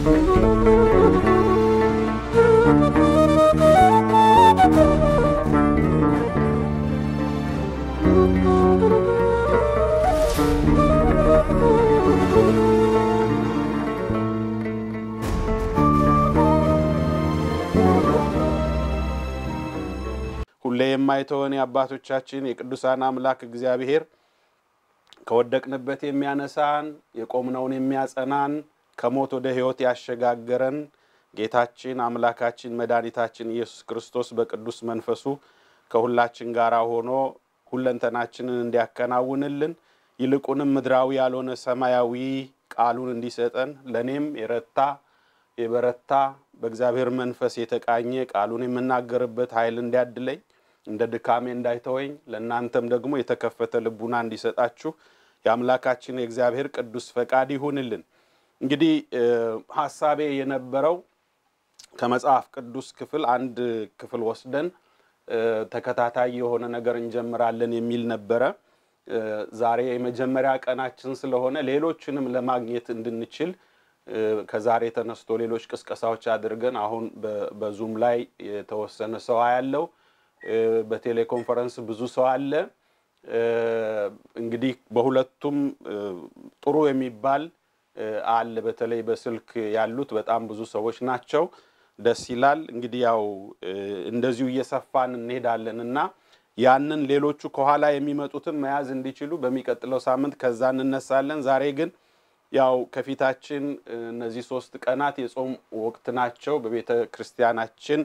ሁሌ የማይተወን የአባቶቻችን የቅዱሳን አምላክ እግዚአብሔር ከወደቅንበት የሚያነሳን የቆምነውን የሚያጸናን ከሞት ወደ ሕይወት ያሸጋገረን ጌታችን አምላካችን መድኃኒታችን ኢየሱስ ክርስቶስ በቅዱስ መንፈሱ ከሁላችን ጋር ሆኖ ሁለንተናችንን እንዲያከናውንልን ይልቁንም ምድራዊ ያልሆነ ሰማያዊ ቃሉን እንዲሰጠን ለእኔም የረታ የበረታ በእግዚአብሔር መንፈስ የተቃኘ ቃሉን የምናገርበት ኃይል እንዲያድለኝ እንደ ድካሜ እንዳይተወኝ ለእናንተም ደግሞ የተከፈተ ልቡና እንዲሰጣችሁ የአምላካችን የእግዚአብሔር ቅዱስ ፈቃድ ይሁንልን። እንግዲህ ሀሳቤ የነበረው ከመጽሐፍ ቅዱስ ክፍል አንድ ክፍል ወስደን ተከታታይ የሆነ ነገር እንጀምራለን የሚል ነበረ። ዛሬ የመጀመሪያ ቀናችን ስለሆነ ሌሎችንም ለማግኘት እንድንችል ከዛሬ ተነስቶ ሌሎች ቅስቀሳዎች አድርገን አሁን በዙም ላይ የተወሰነ ሰው ያለው በቴሌኮንፈረንስ ብዙ ሰው አለ። እንግዲህ በሁለቱም ጥሩ የሚባል አለ። በተለይ በስልክ ያሉት በጣም ብዙ ሰዎች ናቸው። ደስ ይላል። እንግዲህ ያው እንደዚሁ እየሰፋን እንሄዳለን እና ያንን ሌሎቹ ከኋላ የሚመጡትን መያዝ እንዲችሉ በሚቀጥለው ሳምንት ከዛ እንነሳለን። ዛሬ ግን ያው ከፊታችን እነዚህ ሶስት ቀናት የጾም ወቅት ናቸው። በቤተ ክርስቲያናችን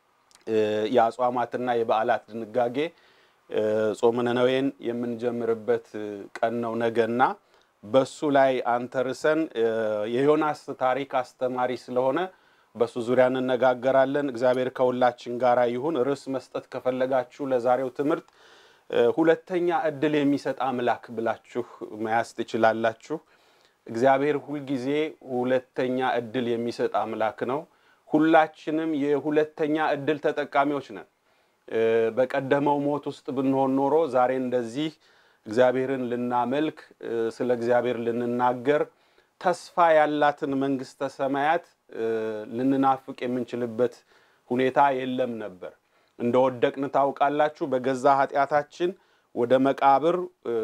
የአጽዋማትና የበዓላት ድንጋጌ ጾመ ነነዌን የምንጀምርበት ቀን ነው ነገና በሱ ላይ አንተርሰን የዮናስ ታሪክ አስተማሪ ስለሆነ በሱ ዙሪያ እንነጋገራለን። እግዚአብሔር ከሁላችን ጋር ይሁን። ርዕስ መስጠት ከፈለጋችሁ ለዛሬው ትምህርት ሁለተኛ እድል የሚሰጥ አምላክ ብላችሁ መያዝ ትችላላችሁ። እግዚአብሔር ሁልጊዜ ሁለተኛ እድል የሚሰጥ አምላክ ነው። ሁላችንም የሁለተኛ እድል ተጠቃሚዎች ነን። በቀደመው ሞት ውስጥ ብንሆን ኖሮ ዛሬ እንደዚህ እግዚአብሔርን ልናመልክ፣ ስለ እግዚአብሔር ልንናገር፣ ተስፋ ያላትን መንግስተ ሰማያት ልንናፍቅ የምንችልበት ሁኔታ የለም ነበር። እንደወደቅን ታውቃላችሁ። በገዛ ኃጢአታችን ወደ መቃብር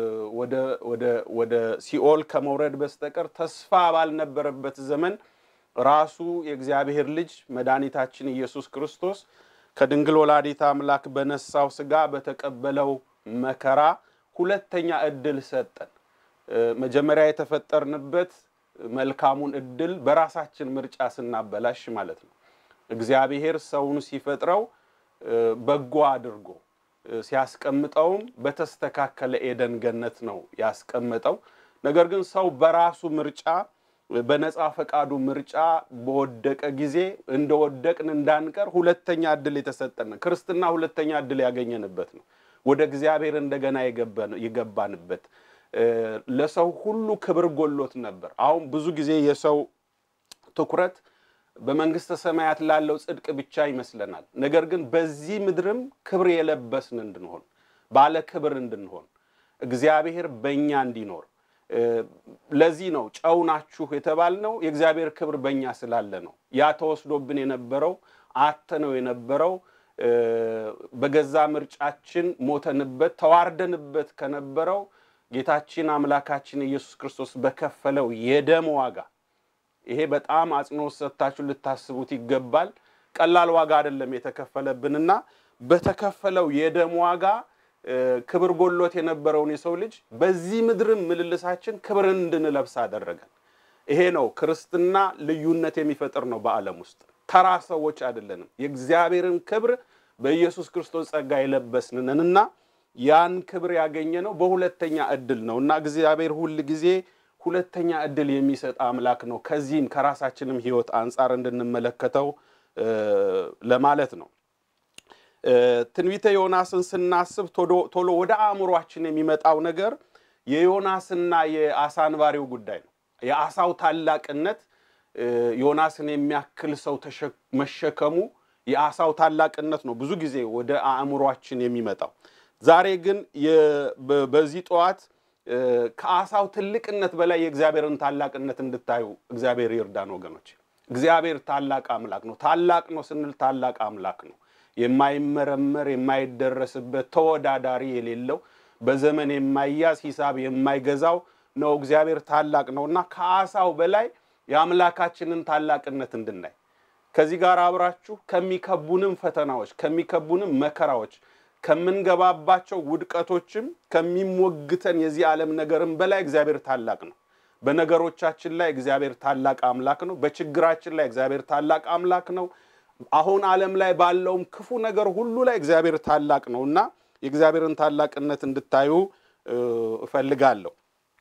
ወደ ሲኦል ከመውረድ በስተቀር ተስፋ ባልነበረበት ዘመን ራሱ የእግዚአብሔር ልጅ መድኃኒታችን ኢየሱስ ክርስቶስ ከድንግል ወላዲት አምላክ በነሳው ስጋ በተቀበለው መከራ ሁለተኛ እድል ሰጠን። መጀመሪያ የተፈጠርንበት መልካሙን እድል በራሳችን ምርጫ ስናበላሽ ማለት ነው። እግዚአብሔር ሰውን ሲፈጥረው በጎ አድርጎ ሲያስቀምጠውም በተስተካከለ ኤደን ገነት ነው ያስቀመጠው። ነገር ግን ሰው በራሱ ምርጫ በነፃ ፈቃዱ ምርጫ በወደቀ ጊዜ እንደወደቅን እንዳንቀር ሁለተኛ እድል የተሰጠን ክርስትና ሁለተኛ እድል ያገኘንበት ነው። ወደ እግዚአብሔር እንደገና የገባንበት ለሰው ሁሉ ክብር ጎሎት ነበር። አሁን ብዙ ጊዜ የሰው ትኩረት በመንግስተ ሰማያት ላለው ጽድቅ ብቻ ይመስለናል። ነገር ግን በዚህ ምድርም ክብር የለበስን እንድንሆን ባለ ክብር እንድንሆን እግዚአብሔር በእኛ እንዲኖር ለዚህ ነው ጨው ናችሁ የተባልነው የእግዚአብሔር ክብር በእኛ ስላለ ነው። ያ ተወስዶብን የነበረው አተነው የነበረው በገዛ ምርጫችን ሞተንበት ተዋርደንበት ከነበረው ጌታችን አምላካችን ኢየሱስ ክርስቶስ በከፈለው የደም ዋጋ ይሄ በጣም አጽንኦት ሰጥታችሁ ልታስቡት ይገባል። ቀላል ዋጋ አይደለም የተከፈለብንና በተከፈለው የደም ዋጋ ክብር ጎሎት የነበረውን የሰው ልጅ በዚህ ምድርም ምልልሳችን ክብርን እንድንለብስ አደረገን። ይሄ ነው ክርስትና ልዩነት የሚፈጥር ነው። በዓለም ውስጥ ተራ ሰዎች አይደለንም። የእግዚአብሔርን ክብር በኢየሱስ ክርስቶስ ጸጋ የለበስንንና ያን ክብር ያገኘ ነው በሁለተኛ እድል ነው እና እግዚአብሔር ሁል ጊዜ ሁለተኛ እድል የሚሰጥ አምላክ ነው። ከዚህም ከራሳችንም ሕይወት አንጻር እንድንመለከተው ለማለት ነው። ትንቢተ ዮናስን ስናስብ ቶሎ ወደ አእምሯችን የሚመጣው ነገር የዮናስና የአሳ አንባሪው ጉዳይ ነው። የአሳው ታላቅነት ዮናስን የሚያክል ሰው መሸከሙ የአሳው ታላቅነት ነው ብዙ ጊዜ ወደ አእምሯችን የሚመጣው። ዛሬ ግን በዚህ ጠዋት ከአሳው ትልቅነት በላይ የእግዚአብሔርን ታላቅነት እንድታዩ እግዚአብሔር ይርዳን ወገኖች። እግዚአብሔር ታላቅ አምላክ ነው። ታላቅ ነው ስንል ታላቅ አምላክ ነው። የማይመረመር የማይደረስበት ተወዳዳሪ የሌለው በዘመን የማይያዝ ሂሳብ የማይገዛው ነው። እግዚአብሔር ታላቅ ነው እና ከአሳው በላይ የአምላካችንን ታላቅነት እንድናይ ከዚህ ጋር አብራችሁ ከሚከቡንም ፈተናዎች ከሚከቡንም መከራዎች ከምንገባባቸው ውድቀቶችም ከሚሞግተን የዚህ ዓለም ነገርም በላይ እግዚአብሔር ታላቅ ነው። በነገሮቻችን ላይ እግዚአብሔር ታላቅ አምላክ ነው። በችግራችን ላይ እግዚአብሔር ታላቅ አምላክ ነው። አሁን ዓለም ላይ ባለውም ክፉ ነገር ሁሉ ላይ እግዚአብሔር ታላቅ ነው እና የእግዚአብሔርን ታላቅነት እንድታዩ እፈልጋለሁ።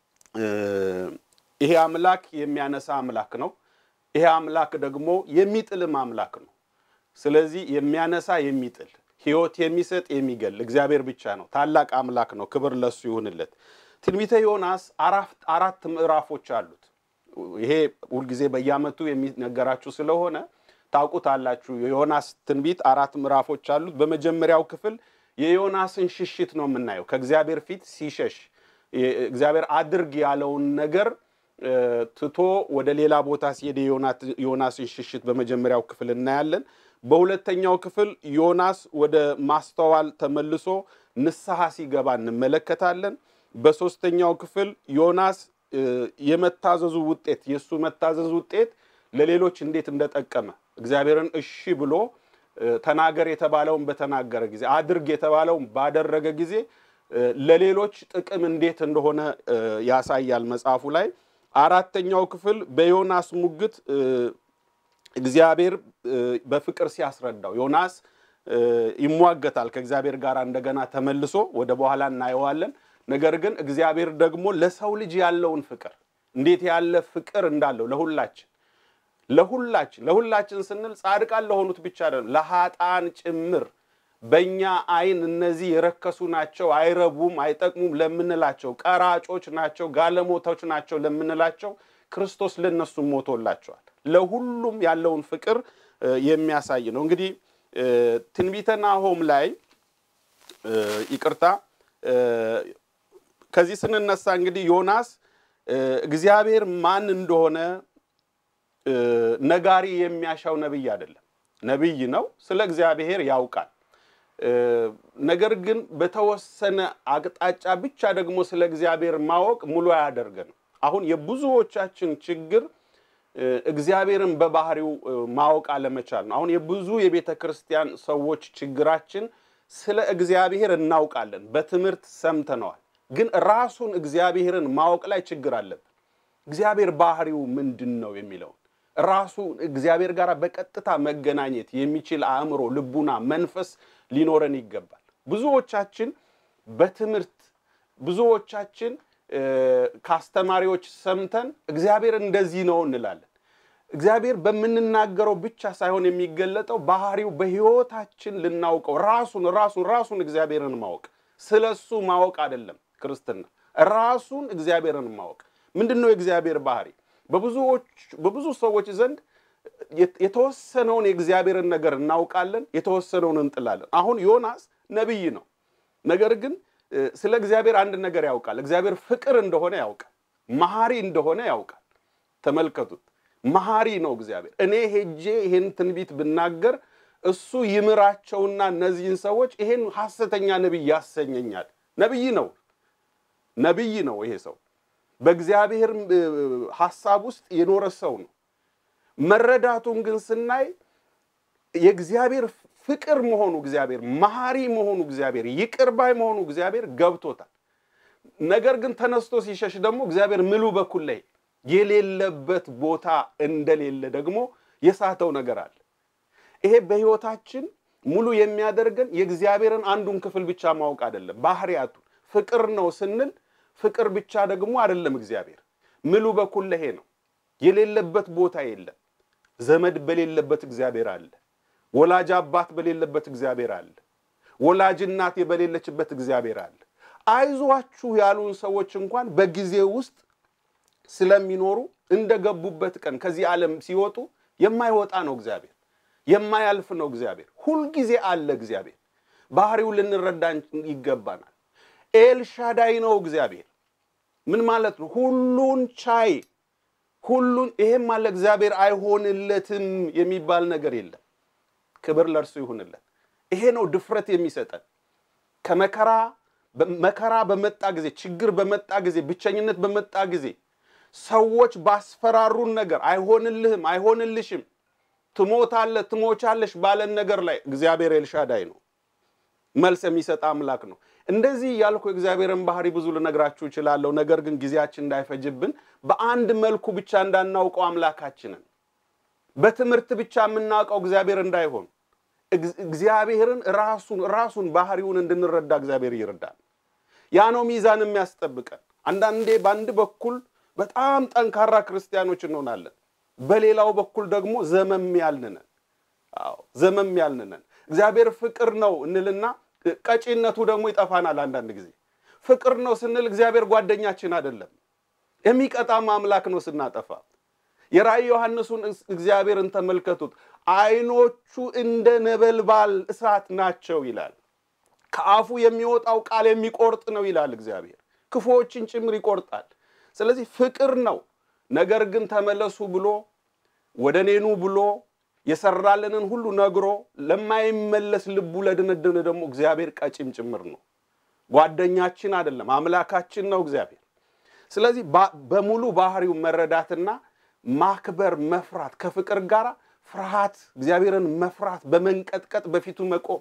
ይሄ አምላክ የሚያነሳ አምላክ ነው። ይሄ አምላክ ደግሞ የሚጥልም አምላክ ነው። ስለዚህ የሚያነሳ የሚጥል ሕይወት የሚሰጥ የሚገል እግዚአብሔር ብቻ ነው። ታላቅ አምላክ ነው። ክብር ለሱ ይሁንለት። ትንቢተ ዮናስ አራት ምዕራፎች አሉት። ይሄ ሁልጊዜ በየዓመቱ የሚነገራችሁ ስለሆነ ታውቁታላችሁ። የዮናስ ትንቢት አራት ምዕራፎች አሉት። በመጀመሪያው ክፍል የዮናስን ሽሽት ነው የምናየው። ከእግዚአብሔር ፊት ሲሸሽ እግዚአብሔር አድርግ ያለውን ነገር ትቶ ወደ ሌላ ቦታ ሲሄድ የዮናስን ሽሽት በመጀመሪያው ክፍል እናያለን። በሁለተኛው ክፍል ዮናስ ወደ ማስተዋል ተመልሶ ንስሐ ሲገባ እንመለከታለን። በሶስተኛው ክፍል ዮናስ የመታዘዙ ውጤት የእሱ መታዘዝ ውጤት ለሌሎች እንዴት እንደጠቀመ እግዚአብሔርን እሺ ብሎ ተናገር የተባለውን በተናገረ ጊዜ አድርግ የተባለውን ባደረገ ጊዜ ለሌሎች ጥቅም እንዴት እንደሆነ ያሳያል መጽሐፉ ላይ። አራተኛው ክፍል በዮናስ ሙግት እግዚአብሔር በፍቅር ሲያስረዳው ዮናስ ይሟገታል ከእግዚአብሔር ጋር እንደገና ተመልሶ ወደ በኋላ እናየዋለን። ነገር ግን እግዚአብሔር ደግሞ ለሰው ልጅ ያለውን ፍቅር እንዴት ያለ ፍቅር እንዳለው ለሁላችን ለሁላችን ለሁላችን ስንል ጻድቃን ለሆኑት ብቻ አይደለም፣ ለሀጣን ጭምር በእኛ ዓይን እነዚህ የረከሱ ናቸው፣ አይረቡም፣ አይጠቅሙም ለምንላቸው ቀራጮች ናቸው፣ ጋለሞቶች ናቸው ለምንላቸው ክርስቶስ ለነሱ ሞቶላቸዋል። ለሁሉም ያለውን ፍቅር የሚያሳይ ነው። እንግዲህ ትንቢተ ናሆም ላይ ይቅርታ፣ ከዚህ ስንነሳ እንግዲህ ዮናስ እግዚአብሔር ማን እንደሆነ ነጋሪ የሚያሻው ነቢይ አይደለም። ነቢይ ነው፣ ስለ እግዚአብሔር ያውቃል። ነገር ግን በተወሰነ አቅጣጫ ብቻ ደግሞ ስለ እግዚአብሔር ማወቅ ሙሉ አያደርገንም። አሁን የብዙዎቻችን ችግር እግዚአብሔርን በባህሪው ማወቅ አለመቻል ነው። አሁን የብዙ የቤተ ክርስቲያን ሰዎች ችግራችን ስለ እግዚአብሔር እናውቃለን፣ በትምህርት ሰምተነዋል። ግን ራሱን እግዚአብሔርን ማወቅ ላይ ችግር አለብን። እግዚአብሔር ባህሪው ምንድን ነው የሚለውን ራሱ እግዚአብሔር ጋር በቀጥታ መገናኘት የሚችል አእምሮ፣ ልቡና፣ መንፈስ ሊኖረን ይገባል። ብዙዎቻችን በትምህርት ብዙዎቻችን ከአስተማሪዎች ሰምተን እግዚአብሔር እንደዚህ ነው እንላለን። እግዚአብሔር በምንናገረው ብቻ ሳይሆን የሚገለጠው ባህሪው በሕይወታችን ልናውቀው ራሱን ራሱን ራሱን እግዚአብሔርን ማወቅ ስለ እሱ ማወቅ አይደለም ክርስትና። ራሱን እግዚአብሔርን ማወቅ ምንድን ነው? የእግዚአብሔር ባህሪ በብዙ ሰዎች ዘንድ የተወሰነውን የእግዚአብሔርን ነገር እናውቃለን፣ የተወሰነውን እንጥላለን። አሁን ዮናስ ነቢይ ነው። ነገር ግን ስለ እግዚአብሔር አንድ ነገር ያውቃል። እግዚአብሔር ፍቅር እንደሆነ ያውቃል። መሐሪ እንደሆነ ያውቃል። ተመልከቱት፣ መሐሪ ነው እግዚአብሔር። እኔ ሄጄ ይሄን ትንቢት ብናገር እሱ ይምራቸውና እነዚህን ሰዎች ይሄን ሐሰተኛ ነቢይ ያሰኘኛል። ነቢይ ነው፣ ነቢይ ነው ይሄ ሰው በእግዚአብሔር ሐሳብ ውስጥ የኖረ ሰው ነው። መረዳቱን ግን ስናይ የእግዚአብሔር ፍቅር መሆኑ እግዚአብሔር መሐሪ መሆኑ እግዚአብሔር ይቅር ባይ መሆኑ እግዚአብሔር ገብቶታል። ነገር ግን ተነስቶ ሲሸሽ ደግሞ እግዚአብሔር ምሉ በኩል ላይ የሌለበት ቦታ እንደሌለ ደግሞ የሳተው ነገር አለ። ይሄ በሕይወታችን ሙሉ የሚያደርገን የእግዚአብሔርን አንዱን ክፍል ብቻ ማወቅ አይደለም፣ ባህሪያቱን ፍቅር ነው ስንል ፍቅር ብቻ ደግሞ አይደለም። እግዚአብሔር ምሉ በኩል ለሄ ነው። የሌለበት ቦታ የለም። ዘመድ በሌለበት እግዚአብሔር አለ። ወላጅ አባት በሌለበት እግዚአብሔር አለ። ወላጅ እናት በሌለችበት እግዚአብሔር አለ። አይዟችሁ ያሉን ሰዎች እንኳን በጊዜ ውስጥ ስለሚኖሩ እንደገቡበት ቀን ከዚህ ዓለም ሲወጡ የማይወጣ ነው እግዚአብሔር፣ የማያልፍ ነው እግዚአብሔር። ሁልጊዜ አለ እግዚአብሔር። ባህሪው ልንረዳ ይገባናል። ኤልሻዳይ ነው እግዚአብሔር። ምን ማለት ነው? ሁሉን ቻይ ሁሉን ይሄም አለ እግዚአብሔር አይሆንለትም የሚባል ነገር የለም። ክብር ለእርሱ ይሁንለት። ይሄ ነው ድፍረት የሚሰጠን ከመከራ መከራ በመጣ ጊዜ፣ ችግር በመጣ ጊዜ፣ ብቸኝነት በመጣ ጊዜ ሰዎች ባስፈራሩን ነገር አይሆንልህም፣ አይሆንልሽም፣ ትሞታለህ፣ ትሞቻለሽ ባለን ነገር ላይ እግዚአብሔር ኤልሻዳይ ነው፣ መልስ የሚሰጥ አምላክ ነው። እንደዚህ ያልኩ የእግዚአብሔርን ባህሪ ብዙ ልነግራችሁ እችላለሁ። ነገር ግን ጊዜያችን እንዳይፈጅብን በአንድ መልኩ ብቻ እንዳናውቀው አምላካችንን በትምህርት ብቻ የምናውቀው እግዚአብሔር እንዳይሆን እግዚአብሔርን ራሱን ራሱን ባህሪውን እንድንረዳ እግዚአብሔር ይርዳል። ያ ነው ሚዛን የሚያስጠብቀን። አንዳንዴ በአንድ በኩል በጣም ጠንካራ ክርስቲያኖች እንሆናለን፣ በሌላው በኩል ደግሞ ዘመም ያልንነን። አዎ ዘመም ያልንነን። እግዚአብሔር ፍቅር ነው እንልና ቀጪነቱ ደግሞ ይጠፋናል። አንዳንድ ጊዜ ፍቅር ነው ስንል እግዚአብሔር ጓደኛችን አይደለም፣ የሚቀጣም አምላክ ነው ስናጠፋ። የራእይ ዮሐንሱን እግዚአብሔርን ተመልከቱት። ዓይኖቹ እንደ ነበልባል እሳት ናቸው ይላል። ከአፉ የሚወጣው ቃል የሚቆርጥ ነው ይላል እግዚአብሔር። ክፉዎችን ጭምር ይቆርጣል። ስለዚህ ፍቅር ነው። ነገር ግን ተመለሱ ብሎ ወደ እኔኑ ብሎ የሰራልንን ሁሉ ነግሮ ለማይመለስ ልቡ ለድንድን ደግሞ እግዚአብሔር ቀጪም ጭምር ነው። ጓደኛችን አይደለም፣ አምላካችን ነው እግዚአብሔር። ስለዚህ በሙሉ ባህሪው መረዳትና ማክበር፣ መፍራት ከፍቅር ጋር ፍርሃት፣ እግዚአብሔርን መፍራት፣ በመንቀጥቀጥ በፊቱ መቆም፣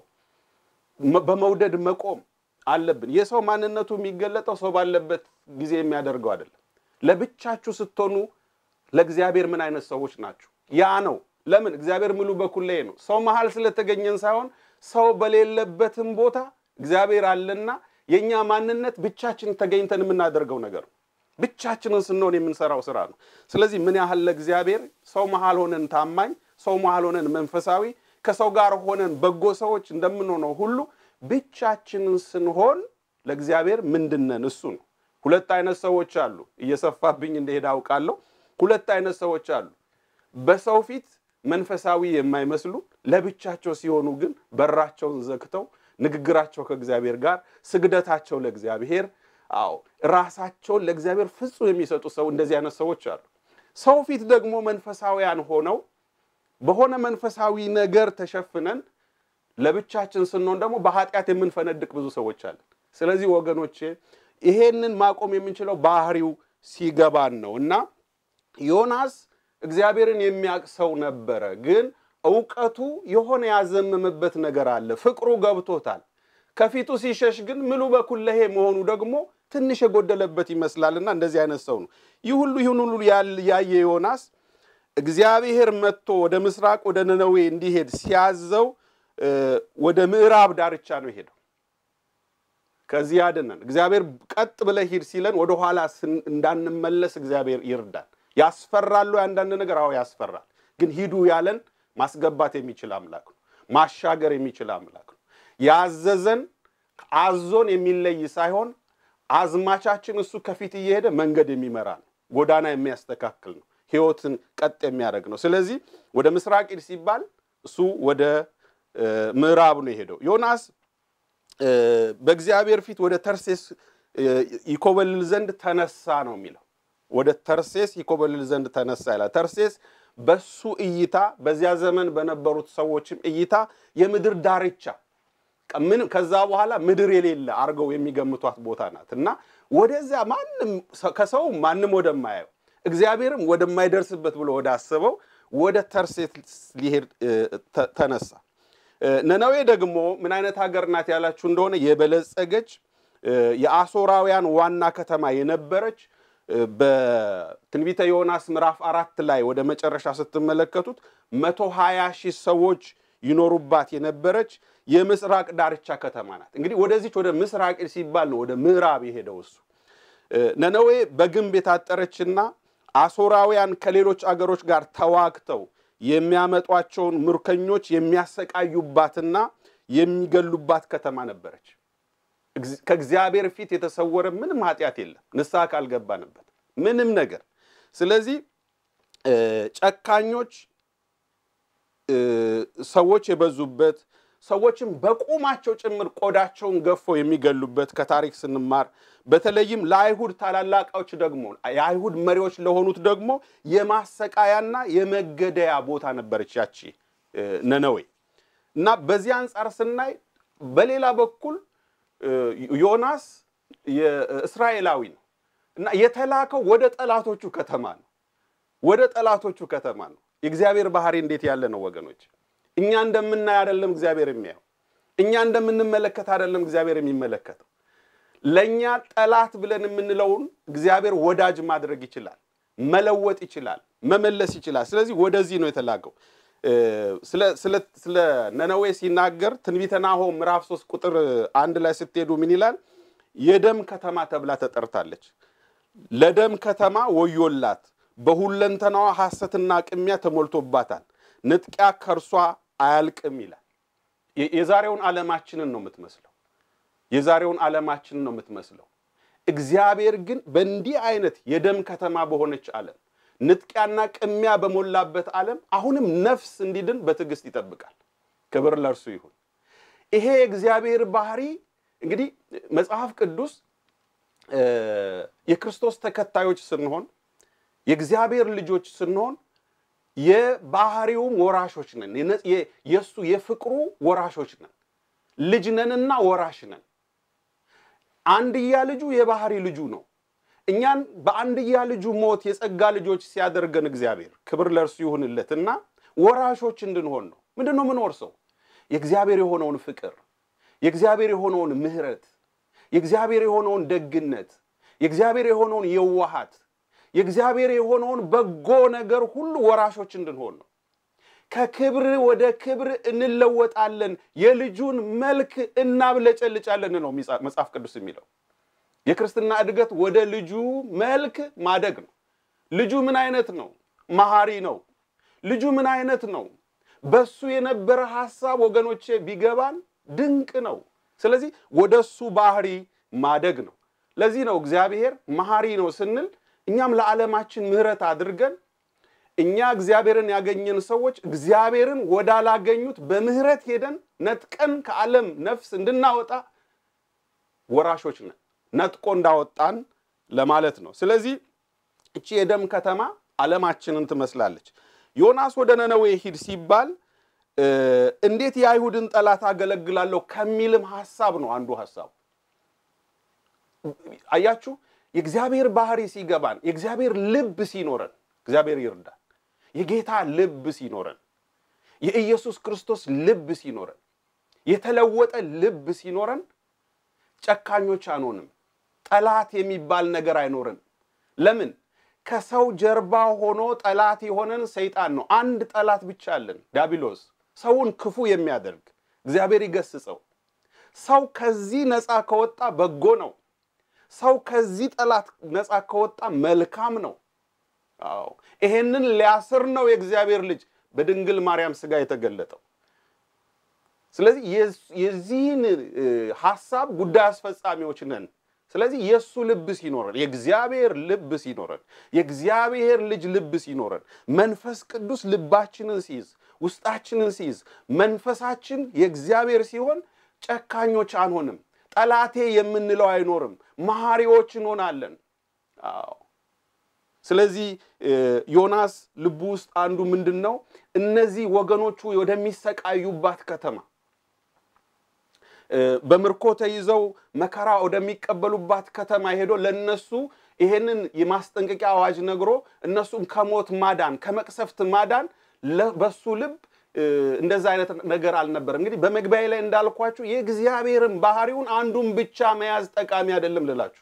በመውደድ መቆም አለብን። የሰው ማንነቱ የሚገለጠው ሰው ባለበት ጊዜ የሚያደርገው አይደለም። ለብቻችሁ ስትሆኑ ለእግዚአብሔር ምን አይነት ሰዎች ናችሁ? ያ ነው። ለምን እግዚአብሔር ምሉ በኩሌ ነው። ሰው መሀል ስለተገኘን ሳይሆን ሰው በሌለበትም ቦታ እግዚአብሔር አለና የእኛ ማንነት ብቻችን ተገኝተን የምናደርገው ነገር ነው። ብቻችንን ስንሆን የምንሰራው ስራ ነው። ስለዚህ ምን ያህል ለእግዚአብሔር ሰው መሀል ሆነን ታማኝ፣ ሰው መሀል ሆነን መንፈሳዊ፣ ከሰው ጋር ሆነን በጎ ሰዎች እንደምንሆነው ሁሉ ብቻችንን ስንሆን ለእግዚአብሔር ምንድነን? እሱ ነው። ሁለት አይነት ሰዎች አሉ። እየሰፋብኝ እንደሄድ አውቃለሁ። ሁለት አይነት ሰዎች አሉ። በሰው ፊት መንፈሳዊ የማይመስሉ ለብቻቸው ሲሆኑ ግን በራቸውን ዘግተው ንግግራቸው ከእግዚአብሔር ጋር፣ ስግደታቸው ለእግዚአብሔር አዎ ራሳቸውን ለእግዚአብሔር ፍጹም የሚሰጡ ሰው እንደዚህ አይነት ሰዎች አሉ። ሰው ፊት ደግሞ መንፈሳዊያን ሆነው በሆነ መንፈሳዊ ነገር ተሸፍነን ለብቻችን ስንሆን ደግሞ በኃጢአት የምንፈነድቅ ብዙ ሰዎች አለን። ስለዚህ ወገኖቼ ይሄንን ማቆም የምንችለው ባህሪው ሲገባን ነው እና ዮናስ እግዚአብሔርን የሚያውቅ ሰው ነበረ። ግን እውቀቱ የሆነ ያዘመመበት ነገር አለ። ፍቅሩ ገብቶታል። ከፊቱ ሲሸሽ ግን ምሉ በኩለሄ መሆኑ ደግሞ ትንሽ የጎደለበት ይመስላልና እንደዚህ አይነት ሰው ነው። ይህ ሁሉ ይህን ሁሉ ያየ ዮናስ እግዚአብሔር መጥቶ ወደ ምስራቅ ወደ ነነዌ እንዲሄድ ሲያዘው ወደ ምዕራብ ዳርቻ ነው የሄደው። ከዚህ ያድነን እግዚአብሔር። ቀጥ ብለህ ሂድ ሲለን ወደ ኋላ እንዳንመለስ እግዚአብሔር ይርዳል። ያስፈራሉ አንዳንድ ነገር፣ አዎ ያስፈራል። ግን ሂዱ ያለን ማስገባት የሚችል አምላክ ነው። ማሻገር የሚችል አምላክ ነው። ያዘዘን አዞን የሚለይ ሳይሆን አዝማቻችን እሱ ከፊት እየሄደ መንገድ የሚመራ ነው። ጎዳና የሚያስተካክል ነው። ሕይወትን ቀጥ የሚያደርግ ነው። ስለዚህ ወደ ምስራቅ ሂድ ሲባል እሱ ወደ ምዕራብ ነው የሄደው። ዮናስ በእግዚአብሔር ፊት ወደ ተርሴስ ይኮበልል ዘንድ ተነሳ ነው የሚለው። ወደ ተርሴስ ይኮበልል ዘንድ ተነሳ ይላል። ተርሴስ በሱ እይታ በዚያ ዘመን በነበሩት ሰዎችም እይታ የምድር ዳርቻ ምን ከዛ በኋላ ምድር የሌለ አድርገው የሚገምቷት ቦታ ናት እና ወደዚያ ማንም ከሰው ማንም ወደማያየው እግዚአብሔርም ወደማይደርስበት ብሎ ወደ አስበው ወደ ተርሴስ ሊሄድ ተነሳ። ነነዌ ደግሞ ምን አይነት ሀገር ናት ያላችሁ እንደሆነ የበለጸገች የአሦራውያን ዋና ከተማ የነበረች በትንቢተ ዮናስ ምዕራፍ አራት ላይ ወደ መጨረሻ ስትመለከቱት መቶ ሀያ ሺህ ሰዎች ይኖሩባት የነበረች የምስራቅ ዳርቻ ከተማ ናት። እንግዲህ ወደዚች ወደ ምስራቅ ሲባል ነው ወደ ምዕራብ የሄደው እሱ። ነነዌ በግንብ የታጠረችና አሦራውያን ከሌሎች አገሮች ጋር ተዋግተው የሚያመጧቸውን ምርኮኞች የሚያሰቃዩባትና የሚገሉባት ከተማ ነበረች። ከእግዚአብሔር ፊት የተሰወረ ምንም ኃጢአት የለም፣ ንስሐ ካልገባንበት ምንም ነገር። ስለዚህ ጨካኞች ሰዎች የበዙበት ሰዎችም በቁማቸው ጭምር ቆዳቸውን ገፎ የሚገሉበት ከታሪክ ስንማር በተለይም ለአይሁድ ታላላቃዎች ደግሞ የአይሁድ መሪዎች ለሆኑት ደግሞ የማሰቃያና የመገደያ ቦታ ነበረች ያቺ ነነዌ እና በዚህ አንጻር ስናይ በሌላ በኩል ዮናስ የእስራኤላዊ ነው እና የተላከው ወደ ጠላቶቹ ከተማ ነው። ወደ ጠላቶቹ ከተማ ነው። የእግዚአብሔር ባህሪ እንዴት ያለ ነው ወገኖች! እኛ እንደምናይ አይደለም እግዚአብሔር የሚያየው። እኛ እንደምንመለከት አይደለም እግዚአብሔር የሚመለከተው። ለእኛ ጠላት ብለን የምንለውን እግዚአብሔር ወዳጅ ማድረግ ይችላል፣ መለወጥ ይችላል፣ መመለስ ይችላል። ስለዚህ ወደዚህ ነው የተላከው። ስለ ነነዌ ሲናገር ትንቢተ ናሆም ምዕራፍ 3 ቁጥር አንድ ላይ ስትሄዱ ምን ይላል? የደም ከተማ ተብላ ተጠርታለች። ለደም ከተማ ወዮላት፣ በሁለንተናዋ ሐሰትና ቅሚያ ተሞልቶባታል፣ ንጥቂያ ከእርሷ አያልቅም ይላል። የዛሬውን ዓለማችንን ነው የምትመስለው። የዛሬውን ዓለማችንን ነው የምትመስለው። እግዚአብሔር ግን በእንዲህ አይነት የደም ከተማ በሆነች ዓለም ንጥቂያና ቅሚያ በሞላበት ዓለም አሁንም ነፍስ እንዲድን በትዕግስት ይጠብቃል። ክብር ለእርሱ ይሁን። ይሄ የእግዚአብሔር ባህሪ እንግዲህ መጽሐፍ ቅዱስ የክርስቶስ ተከታዮች ስንሆን የእግዚአብሔር ልጆች ስንሆን የባህሪውም ወራሾች ነን። የእሱ የፍቅሩ ወራሾች ነን። ልጅ ነንና ወራሽ ነን። አንድያ ልጁ የባህሪ ልጁ ነው። እኛን በአንድያ ልጁ ሞት የጸጋ ልጆች ሲያደርገን እግዚአብሔር ክብር ለእርሱ ይሁንለት እና ወራሾች እንድንሆን ነው። ምንድን ነው የምንወርሰው? የእግዚአብሔር የሆነውን ፍቅር፣ የእግዚአብሔር የሆነውን ምሕረት፣ የእግዚአብሔር የሆነውን ደግነት፣ የእግዚአብሔር የሆነውን የዋሃት፣ የእግዚአብሔር የሆነውን በጎ ነገር ሁሉ ወራሾች እንድንሆን ነው። ከክብር ወደ ክብር እንለወጣለን፣ የልጁን መልክ እናብለጨልጫለን ነው መጽሐፍ ቅዱስ የሚለው። የክርስትና እድገት ወደ ልጁ መልክ ማደግ ነው። ልጁ ምን አይነት ነው? መሐሪ ነው። ልጁ ምን አይነት ነው? በሱ የነበረ ሐሳብ ወገኖቼ ቢገባን ድንቅ ነው። ስለዚህ ወደ እሱ ባህሪ ማደግ ነው። ለዚህ ነው እግዚአብሔር መሐሪ ነው ስንል እኛም ለዓለማችን ምሕረት አድርገን እኛ እግዚአብሔርን ያገኘን ሰዎች እግዚአብሔርን ወዳላገኙት በምሕረት ሄደን ነጥቀን ከዓለም ነፍስ እንድናወጣ ወራሾች ነን። ነጥቆ እንዳወጣን ለማለት ነው። ስለዚህ እቺ የደም ከተማ ዓለማችንን ትመስላለች። ዮናስ ወደ ነነዌ ሂድ ሲባል እንዴት የአይሁድን ጠላት አገለግላለሁ ከሚልም ሐሳብ ነው አንዱ ሐሳቡ። አያችሁ፣ የእግዚአብሔር ባህሪ ሲገባን፣ የእግዚአብሔር ልብ ሲኖረን፣ እግዚአብሔር ይርዳል። የጌታ ልብ ሲኖረን፣ የኢየሱስ ክርስቶስ ልብ ሲኖረን፣ የተለወጠ ልብ ሲኖረን ጨካኞች አንሆንም። ጠላት የሚባል ነገር አይኖርም። ለምን? ከሰው ጀርባ ሆኖ ጠላት የሆነን ሰይጣን ነው። አንድ ጠላት ብቻ አለን፣ ዲያብሎስ፣ ሰውን ክፉ የሚያደርግ እግዚአብሔር ይገስጸው። ሰው ከዚህ ነፃ ከወጣ በጎ ነው። ሰው ከዚህ ጠላት ነፃ ከወጣ መልካም ነው። አዎ ይሄንን ሊያስር ነው የእግዚአብሔር ልጅ በድንግል ማርያም ሥጋ የተገለጠው። ስለዚህ የዚህን ሐሳብ ጉዳይ አስፈጻሚዎች ነን። ስለዚህ የእሱ ልብ ሲኖረን፣ የእግዚአብሔር ልብ ሲኖረን፣ የእግዚአብሔር ልጅ ልብ ሲኖረን፣ መንፈስ ቅዱስ ልባችንን ሲይዝ፣ ውስጣችንን ሲይዝ፣ መንፈሳችን የእግዚአብሔር ሲሆን ጨካኞች አንሆንም። ጠላቴ የምንለው አይኖርም። መሐሪዎች እንሆናለን። አዎ ስለዚህ ዮናስ ልቡ ውስጥ አንዱ ምንድን ነው? እነዚህ ወገኖቹ ወደሚሰቃዩባት ከተማ በምርኮ ተይዘው መከራ ወደሚቀበሉባት ከተማ ሄዶ ለነሱ ይሄንን የማስጠንቀቂያ አዋጅ ነግሮ እነሱን ከሞት ማዳን ከመቅሰፍት ማዳን በሱ ልብ እንደዛ አይነት ነገር አልነበረም። እንግዲህ በመግቢያ ላይ እንዳልኳችሁ የእግዚአብሔርን ባህሪውን አንዱን ብቻ መያዝ ጠቃሚ አይደለም ልላችሁ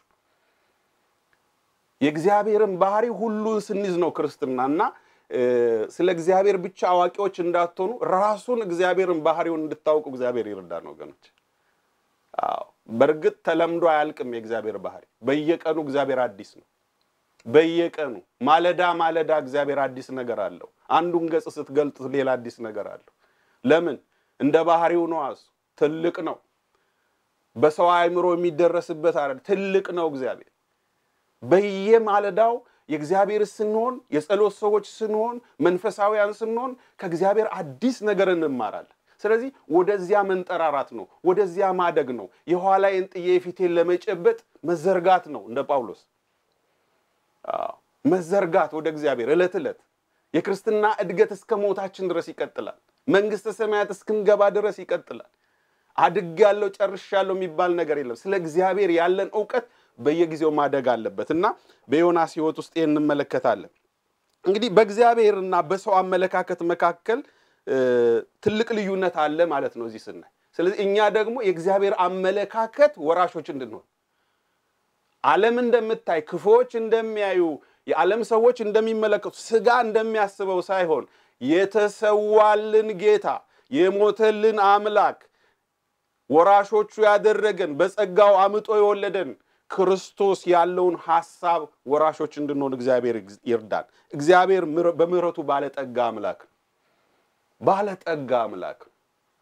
የእግዚአብሔርን ባህሪ ሁሉን ስንይዝ ነው ክርስትና እና ስለ እግዚአብሔር ብቻ አዋቂዎች እንዳትሆኑ ራሱን እግዚአብሔርን ባህሪውን እንድታውቁ እግዚአብሔር ይርዳን ወገኖች። አዎ በእርግጥ ተለምዶ አያልቅም። የእግዚአብሔር ባህሪ በየቀኑ እግዚአብሔር አዲስ ነው። በየቀኑ ማለዳ ማለዳ እግዚአብሔር አዲስ ነገር አለው። አንዱን ገጽ ስትገልጡት ሌላ አዲስ ነገር አለው። ለምን? እንደ ባህሪው ነው። እሱ ትልቅ ነው። በሰው አእምሮ የሚደረስበት አይደል። ትልቅ ነው እግዚአብሔር በየማለዳው የእግዚአብሔር ስንሆን የጸሎት ሰዎች ስንሆን መንፈሳዊያን ስንሆን ከእግዚአብሔር አዲስ ነገር እንማራለን። ስለዚህ ወደዚያ መንጠራራት ነው፣ ወደዚያ ማደግ ነው። የኋላዬን ጥዬ የፊቴን ለመጨበጥ መዘርጋት ነው። እንደ ጳውሎስ መዘርጋት ወደ እግዚአብሔር ዕለት ዕለት የክርስትና እድገት እስከ ሞታችን ድረስ ይቀጥላል። መንግስተ ሰማያት እስክንገባ ድረስ ይቀጥላል። አድጌያለሁ ጨርሻለሁ የሚባል ነገር የለም። ስለ እግዚአብሔር ያለን እውቀት በየጊዜው ማደግ አለበት እና በዮናስ ሕይወት ውስጥ ይህን እንመለከታለን። እንግዲህ በእግዚአብሔርና በሰው አመለካከት መካከል ትልቅ ልዩነት አለ ማለት ነው እዚህ ስናይ። ስለዚህ እኛ ደግሞ የእግዚአብሔር አመለካከት ወራሾች እንድንሆን ዓለም እንደምታይ ክፉዎች እንደሚያዩ የዓለም ሰዎች እንደሚመለከቱ ስጋ እንደሚያስበው ሳይሆን የተሰዋልን ጌታ የሞተልን አምላክ ወራሾቹ ያደረገን በጸጋው አምጦ የወለደን ክርስቶስ ያለውን ሐሳብ ወራሾች እንድንሆን እግዚአብሔር ይርዳን። እግዚአብሔር በምሕረቱ ባለጠጋ አምላክ ነው። ባለጠጋ አምላክ ነው።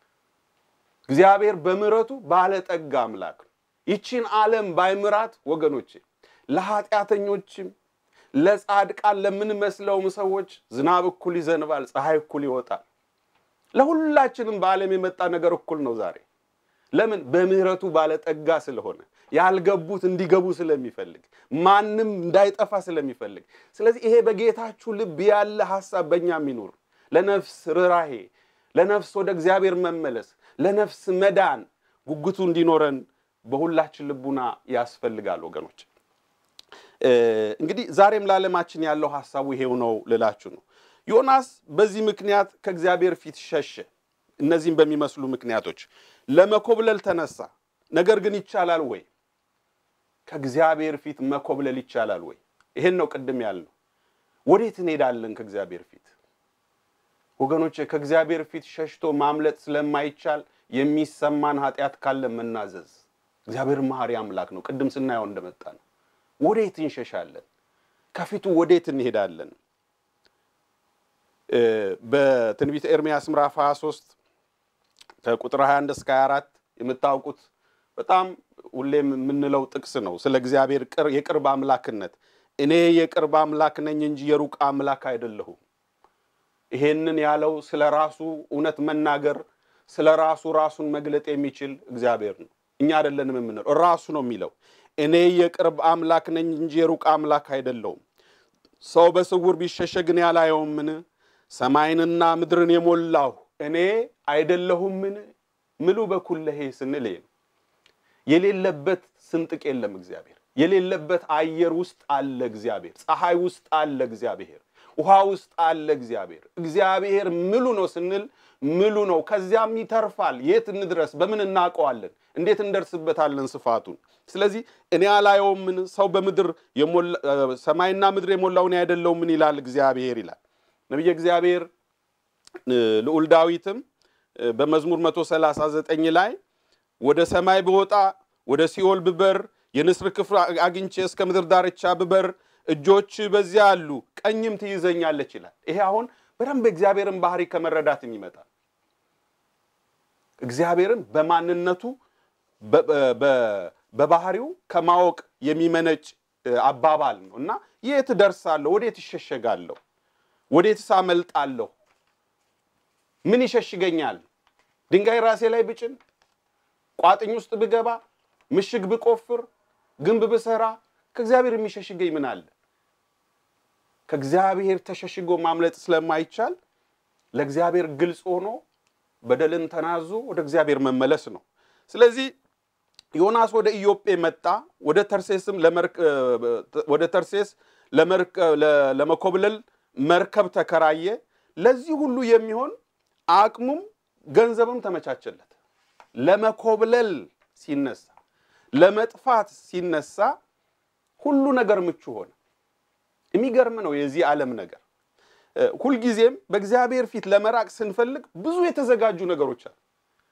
እግዚአብሔር በምሕረቱ ባለጠጋ አምላክ ነው። ይቺን ዓለም ባይምራት ወገኖቼ ለኃጢአተኞችም ለጻድቃን ለምንመስለውም ሰዎች ዝናብ እኩል ይዘንባል፣ ፀሐይ እኩል ይወጣል። ለሁላችንም በዓለም የመጣ ነገር እኩል ነው ዛሬ ለምን? በምሕረቱ ባለጠጋ ስለሆነ ያልገቡት እንዲገቡ ስለሚፈልግ ማንም እንዳይጠፋ ስለሚፈልግ። ስለዚህ ይሄ በጌታችሁ ልብ ያለ ሐሳብ በእኛም ይኑር። ለነፍስ ርኅራሄ፣ ለነፍስ ወደ እግዚአብሔር መመለስ፣ ለነፍስ መዳን ጉጉቱ እንዲኖረን በሁላችን ልቡና ያስፈልጋል ወገኖች። እንግዲህ ዛሬም ለዓለማችን ያለው ሐሳቡ ይሄው ነው ልላችሁ ነው። ዮናስ በዚህ ምክንያት ከእግዚአብሔር ፊት ሸሸ። እነዚህም በሚመስሉ ምክንያቶች ለመኮብለል ተነሳ። ነገር ግን ይቻላል ወይ? ከእግዚአብሔር ፊት መኮብለል ይቻላል ወይ? ይሄን ነው ቅድም ያልነው። ወዴት እንሄዳለን ከእግዚአብሔር ፊት? ወገኖች ከእግዚአብሔር ፊት ሸሽቶ ማምለጥ ስለማይቻል የሚሰማን ኃጢአት ካለ መናዘዝ። እግዚአብሔር መሐሪ አምላክ ነው። ቅድም ስናየው እንደመጣ ነው። ወዴት እንሸሻለን? ከፊቱ ወዴት እንሄዳለን? በትንቢተ ኤርምያስ ምዕራፍ 23 ከቁጥር 21 እስከ 24 የምታውቁት በጣም ሁሌም የምንለው ጥቅስ ነው። ስለ እግዚአብሔር የቅርብ አምላክነት እኔ የቅርብ አምላክ ነኝ እንጂ የሩቅ አምላክ አይደለሁም። ይሄንን ያለው ስለ ራሱ እውነት መናገር ስለ ራሱ ራሱን መግለጥ የሚችል እግዚአብሔር ነው። እኛ አይደለንም የምንለው፣ ራሱ ነው የሚለው። እኔ የቅርብ አምላክ ነኝ እንጂ የሩቅ አምላክ አይደለሁም። ሰው በስውር ቢሸሸግን ያላየውምን? ሰማይንና ምድርን የሞላሁ እኔ አይደለሁምን? ምሉ በኩለሄ ስንል የሌለበት ስንጥቅ የለም። እግዚአብሔር የሌለበት አየር ውስጥ አለ። እግዚአብሔር ፀሐይ ውስጥ አለ። እግዚአብሔር ውሃ ውስጥ አለ። እግዚአብሔር እግዚአብሔር ምሉ ነው ስንል ምሉ ነው። ከዚያም ይተርፋል። የት እንድረስ? በምን እናውቀዋለን? እንዴት እንደርስበታለን ስፋቱን? ስለዚህ እኔ አላየውምን? ሰው በምድር ሰማይና ምድር የሞላው እኔ አይደለሁምን? ይላል እግዚአብሔር ይላል ነቢየ እግዚአብሔር ልዑል ዳዊትም በመዝሙር 139 ላይ ወደ ሰማይ ብወጣ ወደ ሲኦል ብበር የንስር ክፍል አግኝቼ እስከ ምድር ዳርቻ ብበር እጆች በዚያ አሉ ቀኝም ትይዘኛለች ይላል። ይሄ አሁን በደንብ እግዚአብሔርን ባህሪ ከመረዳት ይመጣል። እግዚአብሔርን በማንነቱ በባህሪው ከማወቅ የሚመነጭ አባባል ነው እና የት እደርሳለሁ? ወዴት እሸሸጋለሁ? ወዴትስ አመልጣለሁ? ምን ይሸሽገኛል? ድንጋይ ራሴ ላይ ብጭን፣ ቋጥኝ ውስጥ ብገባ፣ ምሽግ ብቆፍር፣ ግንብ ብሰራ ከእግዚአብሔር የሚሸሽገኝ ምን አለ? ከእግዚአብሔር ተሸሽጎ ማምለጥ ስለማይቻል ለእግዚአብሔር ግልጽ ሆኖ በደልን ተናዞ ወደ እግዚአብሔር መመለስ ነው። ስለዚህ ዮናስ ወደ ኢዮጴ መጣ። ወደ ተርሴስም ወደ ተርሴስ ለመኮብለል መርከብ ተከራየ። ለዚህ ሁሉ የሚሆን አቅሙም ገንዘብም ተመቻቸለት። ለመኮብለል ሲነሳ፣ ለመጥፋት ሲነሳ ሁሉ ነገር ምቹ ሆነ። የሚገርም ነው የዚህ ዓለም ነገር። ሁልጊዜም በእግዚአብሔር ፊት ለመራቅ ስንፈልግ ብዙ የተዘጋጁ ነገሮች አሉ።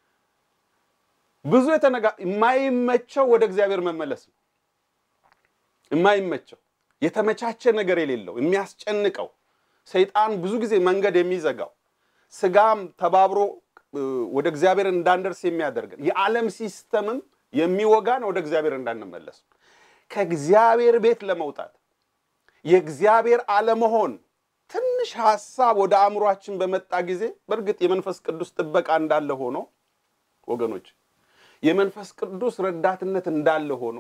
ብዙ የማይመቸው ወደ እግዚአብሔር መመለስ ነው። የማይመቸው የተመቻቸ ነገር የሌለው የሚያስጨንቀው ሰይጣን ብዙ ጊዜ መንገድ የሚዘጋው ስጋም ተባብሮ ወደ እግዚአብሔር እንዳንደርስ የሚያደርገን የዓለም ሲስተምም የሚወጋን ወደ እግዚአብሔር እንዳንመለስ ከእግዚአብሔር ቤት ለመውጣት የእግዚአብሔር አለመሆን ትንሽ ሀሳብ ወደ አእምሯችን በመጣ ጊዜ በእርግጥ የመንፈስ ቅዱስ ጥበቃ እንዳለ ሆኖ ወገኖች የመንፈስ ቅዱስ ረዳትነት እንዳለ ሆኖ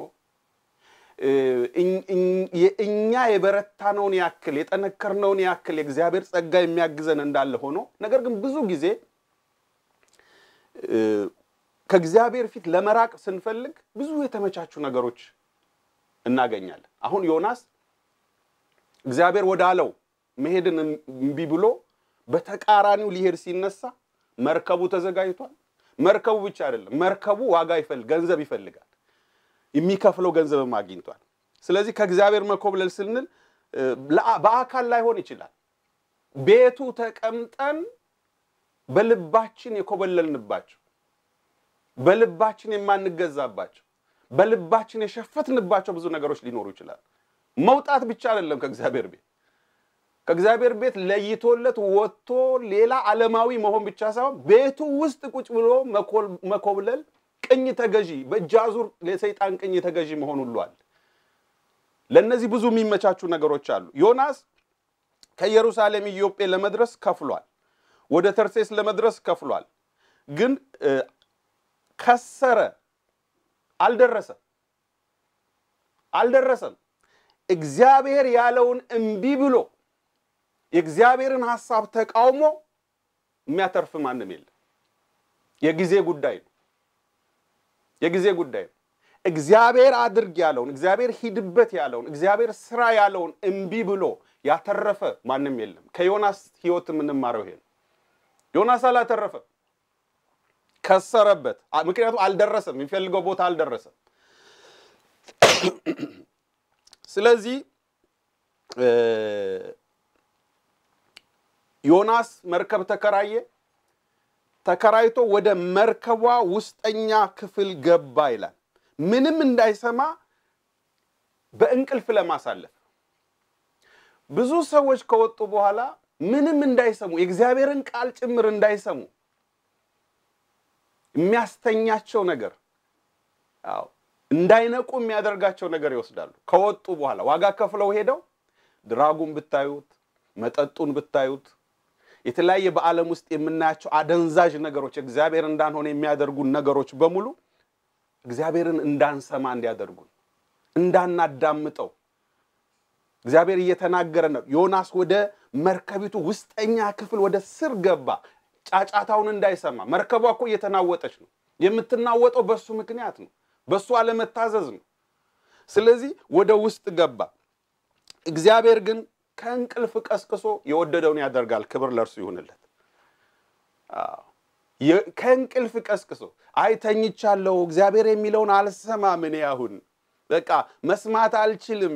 እኛ የበረታነውን ያክል የጠነከርነውን ያክል የእግዚአብሔር ጸጋ የሚያግዘን እንዳለ ሆኖ ነገር ግን ብዙ ጊዜ ከእግዚአብሔር ፊት ለመራቅ ስንፈልግ ብዙ የተመቻቹ ነገሮች እናገኛለን። አሁን ዮናስ እግዚአብሔር ወዳለው መሄድን እምቢ ብሎ በተቃራኒው ሊሄድ ሲነሳ መርከቡ ተዘጋጅቷል። መርከቡ ብቻ አይደለም፣ መርከቡ ዋጋ ይፈልግ ገንዘብ ይፈልጋል። የሚከፍለው ገንዘብም አግኝቷል። ስለዚህ ከእግዚአብሔር መኮብለል ስንል በአካል ላይሆን ይችላል። ቤቱ ተቀምጠን በልባችን የኮበለልንባቸው፣ በልባችን የማንገዛባቸው፣ በልባችን የሸፈትንባቸው ብዙ ነገሮች ሊኖሩ ይችላል። መውጣት ብቻ አይደለም ከእግዚአብሔር ቤት ከእግዚአብሔር ቤት ለይቶለት ወጥቶ ሌላ ዓለማዊ መሆን ብቻ ሳይሆን ቤቱ ውስጥ ቁጭ ብሎ መኮብለል ቅኝ ተገዢ በእጅ አዙር ለሰይጣን ቅኝ ተገዢ መሆን ሁሉ አለ። ለእነዚህ ብዙ የሚመቻቹ ነገሮች አሉ። ዮናስ ከኢየሩሳሌም ኢዮጴ ለመድረስ ከፍሏል። ወደ ተርሴስ ለመድረስ ከፍሏል። ግን ከሰረ፣ አልደረሰም አልደረሰም። እግዚአብሔር ያለውን እምቢ ብሎ የእግዚአብሔርን ሐሳብ ተቃውሞ የሚያተርፍ ማንም የለም። የጊዜ ጉዳይ ነው። የጊዜ ጉዳይ ነው። እግዚአብሔር አድርግ ያለውን እግዚአብሔር ሂድበት ያለውን እግዚአብሔር ስራ ያለውን እምቢ ብሎ ያተረፈ ማንም የለም። ከዮናስ ሕይወት የምንማረው ይሄ ነው። ዮናስ አላተረፈም፣ ከሰረበት። ምክንያቱም አልደረሰም፣ የሚፈልገው ቦታ አልደረሰም። ስለዚህ ዮናስ መርከብ ተከራየ። ተከራይቶ ወደ መርከቧ ውስጠኛ ክፍል ገባ ይላል። ምንም እንዳይሰማ በእንቅልፍ ለማሳለፍ ብዙ ሰዎች ከወጡ በኋላ ምንም እንዳይሰሙ የእግዚአብሔርን ቃል ጭምር እንዳይሰሙ የሚያስተኛቸው ነገር አዎ እንዳይነቁ የሚያደርጋቸው ነገር ይወስዳሉ። ከወጡ በኋላ ዋጋ ከፍለው ሄደው ድራጉን ብታዩት፣ መጠጡን ብታዩት፣ የተለያየ በዓለም ውስጥ የምናያቸው አደንዛዥ ነገሮች እግዚአብሔር እንዳንሆነ የሚያደርጉን ነገሮች በሙሉ እግዚአብሔርን እንዳንሰማ እንዲያደርጉን እንዳናዳምጠው እግዚአብሔር እየተናገረ ነው። ዮናስ ወደ መርከቢቱ ውስጠኛ ክፍል ወደ ስር ገባ፣ ጫጫታውን እንዳይሰማ። መርከቧ እኮ እየተናወጠች ነው። የምትናወጠው በሱ ምክንያት ነው፣ በሱ አለመታዘዝ ነው። ስለዚህ ወደ ውስጥ ገባ። እግዚአብሔር ግን ከእንቅልፍ ቀስቅሶ የወደደውን ያደርጋል። ክብር ለእርሱ ይሁንለት። ከእንቅልፍ ቀስቅሶ አይ ተኝቻለሁ፣ እግዚአብሔር የሚለውን አልሰማም፣ እኔ አሁን በቃ መስማት አልችልም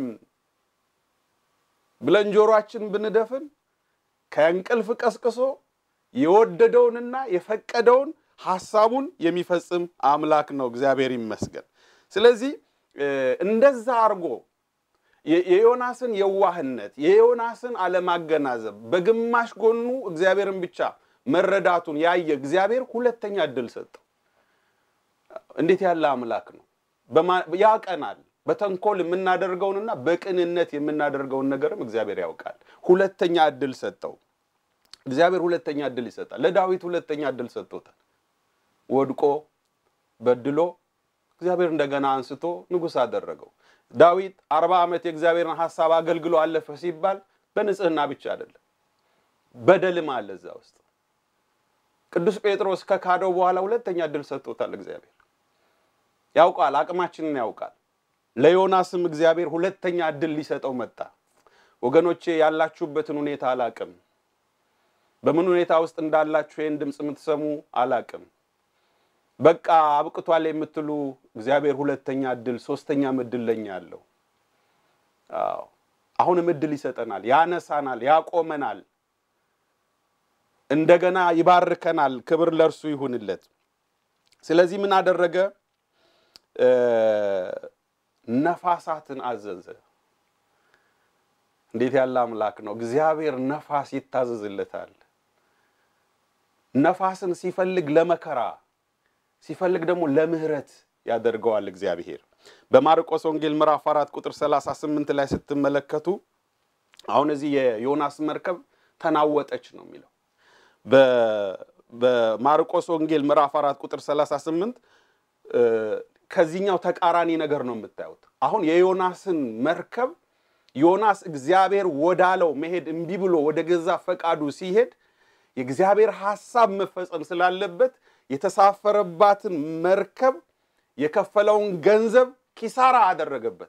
ብለን ጆሮአችን ብንደፍን ከእንቅልፍ ቀስቅሶ የወደደውንና የፈቀደውን ሐሳቡን የሚፈጽም አምላክ ነው። እግዚአብሔር ይመስገን። ስለዚህ እንደዛ አድርጎ የዮናስን የዋህነት የዮናስን አለማገናዘብ በግማሽ ጎኑ እግዚአብሔርን ብቻ መረዳቱን ያየ እግዚአብሔር ሁለተኛ እድል ሰጠው። እንዴት ያለ አምላክ ነው! ያቀናል። በተንኮል የምናደርገውንና በቅንነት የምናደርገውን ነገርም እግዚአብሔር ያውቃል። ሁለተኛ እድል ሰጠው። እግዚአብሔር ሁለተኛ እድል ይሰጣል። ለዳዊት ሁለተኛ እድል ሰጥቶታል። ወድቆ በድሎ እግዚአብሔር እንደገና አንስቶ ንጉሥ አደረገው። ዳዊት አርባ ዓመት የእግዚአብሔርን ሐሳብ አገልግሎ አለፈ ሲባል በንጽህና ብቻ አይደለም፣ በደልም አለ እዛ ውስጥ። ቅዱስ ጴጥሮስ ከካደው በኋላ ሁለተኛ እድል ሰጥቶታል። እግዚአብሔር ያውቃል፣ አቅማችንን ያውቃል። ለዮናስም እግዚአብሔር ሁለተኛ እድል ሊሰጠው መጣ። ወገኖቼ ያላችሁበትን ሁኔታ አላቅም። በምን ሁኔታ ውስጥ እንዳላችሁ ይህን ድምፅ የምትሰሙ አላቅም። በቃ አብቅቷል የምትሉ እግዚአብሔር ሁለተኛ እድል ሶስተኛም እድል ለኛ አለው። አዎ አሁንም እድል ይሰጠናል፣ ያነሳናል፣ ያቆመናል፣ እንደገና ይባርከናል። ክብር ለእርሱ ይሁንለት። ስለዚህ ምን አደረገ? ነፋሳትን አዘዘ። እንዴት ያለ አምላክ ነው! እግዚአብሔር ነፋስ ይታዘዝለታል። ነፋስን ሲፈልግ ለመከራ ሲፈልግ ደግሞ ለምህረት ያደርገዋል እግዚአብሔር። በማርቆስ ወንጌል ምዕራፍ 4 ቁጥር 38 ላይ ስትመለከቱ አሁን እዚህ የዮናስ መርከብ ተናወጠች ነው የሚለው በማርቆስ ወንጌል ምዕራፍ አራት ቁጥር 38 ከዚህኛው ተቃራኒ ነገር ነው የምታዩት። አሁን የዮናስን መርከብ ዮናስ እግዚአብሔር ወዳለው መሄድ እምቢ ብሎ ወደ ገዛ ፈቃዱ ሲሄድ የእግዚአብሔር ሐሳብ መፈጸም ስላለበት የተሳፈረባትን መርከብ የከፈለውን ገንዘብ ኪሳራ አደረገበት።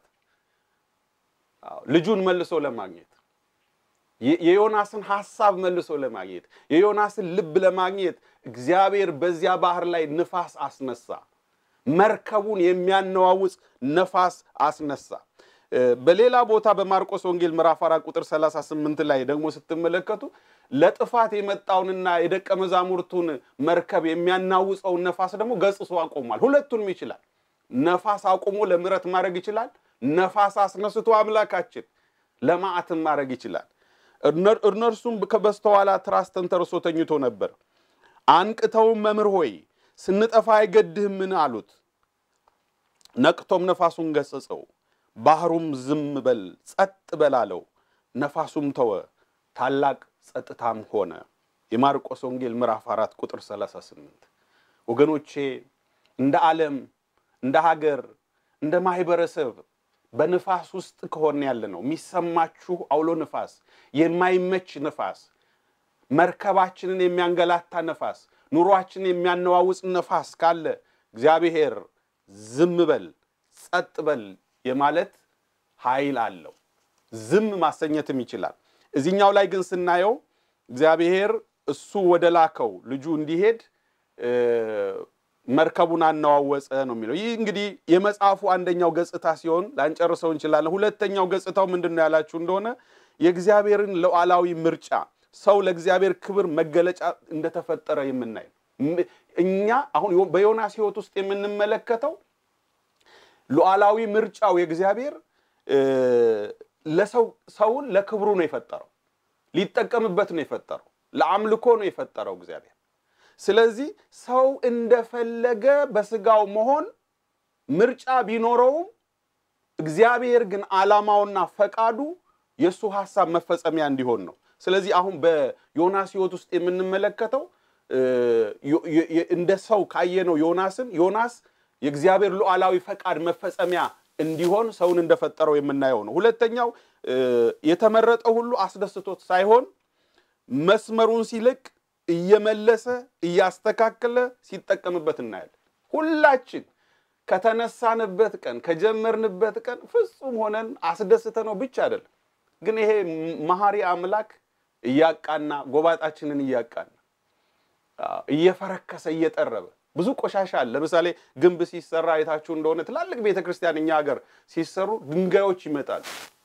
ልጁን መልሶ ለማግኘት የዮናስን ሐሳብ መልሶ ለማግኘት የዮናስን ልብ ለማግኘት እግዚአብሔር በዚያ ባህር ላይ ንፋስ አስነሳ። መርከቡን የሚያነዋውጽ ነፋስ አስነሳ። በሌላ ቦታ በማርቆስ ወንጌል ምዕራፍ አራት ቁጥር 38 ላይ ደግሞ ስትመለከቱ ለጥፋት የመጣውንና የደቀ መዛሙርቱን መርከብ የሚያናውጸውን ነፋስ ደግሞ ገጽሶ አቆሟል። ሁለቱንም ይችላል። ነፋስ አቁሞ ለምሕረት ማድረግ ይችላል። ነፋስ አስነስቶ አምላካችን ለመዓትም ማድረግ ይችላል። እነርሱም በስተኋላ ትራስ ተንተርሶ ተኝቶ ነበር። አንቅተውም መምህር ሆይ ስንጠፋ አይገድህምን አሉት። ነቅቶም ነፋሱን ገሰጸው፣ ባህሩም ዝም በል ጸጥ በል አለው። ነፋሱም ተወ፣ ታላቅ ጸጥታም ሆነ። የማርቆስ ወንጌል ምዕራፍ አራት ቁጥር 38 ወገኖቼ እንደ ዓለም እንደ ሀገር እንደ ማህበረሰብ በንፋስ ውስጥ ከሆነ ያለ ነው የሚሰማችሁ አውሎ ንፋስ፣ የማይመች ንፋስ፣ መርከባችንን የሚያንገላታ ነፋስ፣ ኑሯችንን የሚያነዋውጽ ነፋስ ካለ እግዚአብሔር ዝም በል ጸጥ በል የማለት ኃይል አለው። ዝም ማሰኘትም ይችላል። እዚህኛው ላይ ግን ስናየው እግዚአብሔር እሱ ወደ ላከው ልጁ እንዲሄድ መርከቡን አነዋወጸ ነው የሚለው። ይህ እንግዲህ የመጽሐፉ አንደኛው ገጽታ ሲሆን ላንጨርሰው እንችላለን። ሁለተኛው ገጽታው ምንድን ነው ያላችሁ እንደሆነ የእግዚአብሔርን ሉዓላዊ ምርጫ ሰው ለእግዚአብሔር ክብር መገለጫ እንደተፈጠረ የምናይ እኛ አሁን በዮናስ ሕይወት ውስጥ የምንመለከተው ሉዓላዊ ምርጫው የእግዚአብሔር ለሰው ሰውን ለክብሩ ነው የፈጠረው፣ ሊጠቀምበት ነው የፈጠረው፣ ለአምልኮ ነው የፈጠረው እግዚአብሔር። ስለዚህ ሰው እንደፈለገ በስጋው መሆን ምርጫ ቢኖረውም እግዚአብሔር ግን ዓላማውና ፈቃዱ የእሱ ሐሳብ መፈጸሚያ እንዲሆን ነው። ስለዚህ አሁን በዮናስ ሕይወት ውስጥ የምንመለከተው እንደ ሰው ካየነው ዮናስን ዮናስ የእግዚአብሔር ሉዓላዊ ፈቃድ መፈጸሚያ እንዲሆን ሰውን እንደፈጠረው የምናየው ነው። ሁለተኛው የተመረጠው ሁሉ አስደስቶት ሳይሆን መስመሩን ሲለቅ እየመለሰ እያስተካከለ ሲጠቀምበት እናያለን። ሁላችን ከተነሳንበት ቀን ከጀመርንበት ቀን ፍጹም ሆነን አስደስተ ነው ብቻ አይደለም፣ ግን ይሄ መሐሪ አምላክ እያቃና ጎባጣችንን እያቃና እየፈረከሰ እየጠረበ ብዙ ቆሻሻ አለ። ለምሳሌ ግንብ ሲሰራ አይታችሁ እንደሆነ ትላልቅ ቤተ ክርስቲያን እኛ ሀገር ሲሰሩ ድንጋዮች ይመጣሉ።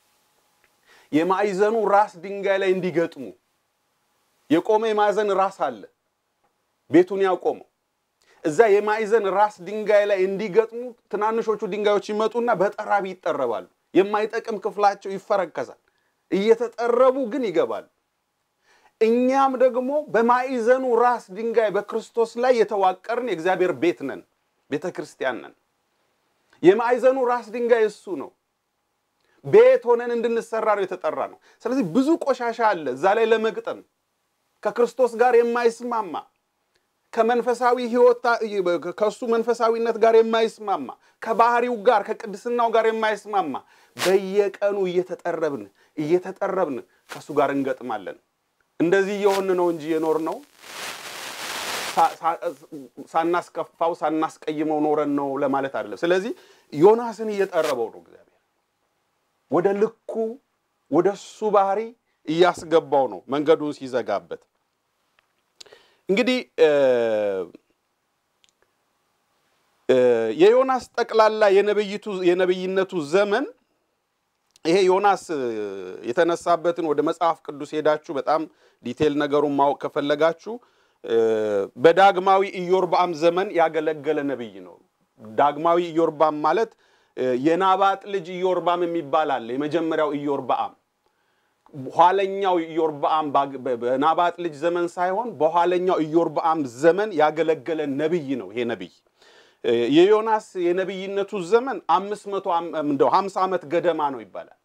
የማዕዘኑ ራስ ድንጋይ ላይ እንዲገጥሙ የቆመ የማዕዘን ራስ አለ ቤቱን ያቆመው። እዛ የማዕዘን ራስ ድንጋይ ላይ እንዲገጥሙ ትናንሾቹ ድንጋዮች ይመጡና በጠራቢ ይጠረባሉ። የማይጠቅም ክፍላቸው ይፈረከዛል። እየተጠረቡ ግን ይገባሉ። እኛም ደግሞ በማዕዘኑ ራስ ድንጋይ በክርስቶስ ላይ የተዋቀርን የእግዚአብሔር ቤት ነን፣ ቤተ ክርስቲያን ነን። የማዕዘኑ ራስ ድንጋይ እሱ ነው። ቤት ሆነን እንድንሰራ ነው የተጠራ ነው። ስለዚህ ብዙ ቆሻሻ አለ እዛ ላይ ለመግጠም ከክርስቶስ ጋር የማይስማማ ከመንፈሳዊ ሕይወት ከእሱ መንፈሳዊነት ጋር የማይስማማ ከባህሪው ጋር ከቅድስናው ጋር የማይስማማ በየቀኑ እየተጠረብን እየተጠረብን ከእሱ ጋር እንገጥማለን። እንደዚህ እየሆን ነው እንጂ የኖር ነው ሳናስከፋው ሳናስቀይመው ኖረን ነው ለማለት አይደለም። ስለዚህ ዮናስን እየጠረበው ነው እግዚአብሔር ወደ ልኩ ወደ እሱ ባህሪ እያስገባው ነው መንገዱን ሲዘጋበት። እንግዲህ የዮናስ ጠቅላላ የነብይነቱ ዘመን ይሄ ዮናስ የተነሳበትን ወደ መጽሐፍ ቅዱስ ሄዳችሁ በጣም ዲቴል ነገሩን ማወቅ ከፈለጋችሁ በዳግማዊ ኢዮርባም ዘመን ያገለገለ ነብይ ነው። ዳግማዊ ኢዮርባም ማለት የናባጥ ልጅ ኢዮርባም የሚባል አለ። የመጀመሪያው ኢዮርባም ኋለኛው ኢዮርባም በናባጥ ልጅ ዘመን ሳይሆን በኋለኛው ኢዮርባም ዘመን ያገለገለ ነብይ ነው። ይሄ ነብይ የዮናስ የነብይነቱ ዘመን አምስት መቶ እንደው ሀምሳ ዓመት ገደማ ነው ይባላል።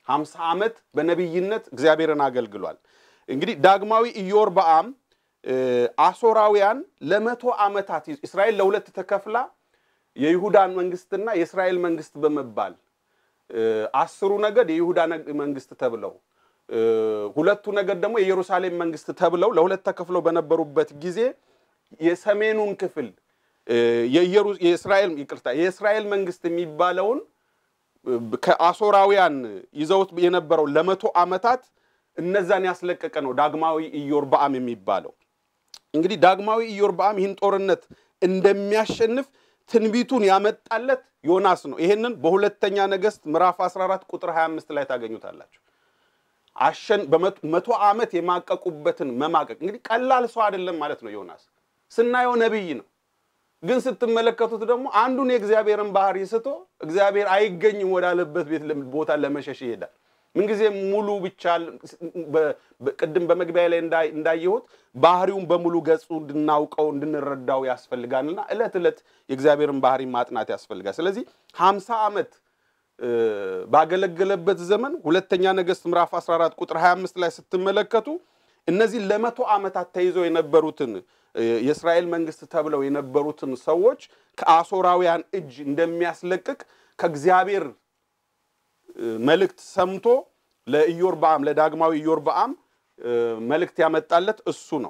ሀምሳ ዓመት በነቢይነት እግዚአብሔርን አገልግሏል። እንግዲህ ዳግማዊ ኢዮርብዓም አሶራውያን ለመቶ ዓመታት እስራኤል ለሁለት ተከፍላ የይሁዳን መንግስትና የእስራኤል መንግስት በመባል አስሩ ነገድ የይሁዳ መንግስት ተብለው ሁለቱ ነገድ ደግሞ የኢየሩሳሌም መንግስት ተብለው ለሁለት ተከፍለው በነበሩበት ጊዜ የሰሜኑን ክፍል የእስራኤል ይቅርታ የእስራኤል መንግስት የሚባለውን ከአሶራውያን ይዘውት የነበረው ለመቶ ዓመታት እነዛን ያስለቀቀ ነው ዳግማዊ ኢዮርብዓም የሚባለው። እንግዲህ ዳግማዊ ኢዮርብዓም ይህን ጦርነት እንደሚያሸንፍ ትንቢቱን ያመጣለት ዮናስ ነው። ይሄንን በሁለተኛ ነገሥት ምዕራፍ 14 ቁጥር 25 ላይ ታገኙታላችሁ። አሸን በመቶ ዓመት የማቀቁበትን መማቀቅ እንግዲህ ቀላል ሰው አይደለም ማለት ነው። ዮናስ ስናየው ነቢይ ነው፣ ግን ስትመለከቱት ደግሞ አንዱን የእግዚአብሔርን ባህሪ ስቶ እግዚአብሔር አይገኝም ወዳለበት ቤት ቦታ ለመሸሽ ይሄዳል። ምንጊዜም ሙሉ ብቻ ቅድም በመግቢያ ላይ እንዳየሁት ባህሪውን በሙሉ ገጹ እንድናውቀው እንድንረዳው ያስፈልጋልና ዕለት ዕለት የእግዚአብሔርን ባህሪ ማጥናት ያስፈልጋል። ስለዚህ ሀምሳ ዓመት ባገለገለበት ዘመን ሁለተኛ ነገሥት ምዕራፍ 14 ቁጥር 25 ላይ ስትመለከቱ እነዚህ ለመቶ ዓመታት ተይዘው የነበሩትን የእስራኤል መንግስት ተብለው የነበሩትን ሰዎች ከአሦራውያን እጅ እንደሚያስለቅቅ ከእግዚአብሔር መልእክት ሰምቶ ለኢዮርብዓም ለዳግማዊ ኢዮርብዓም መልእክት ያመጣለት እሱ ነው።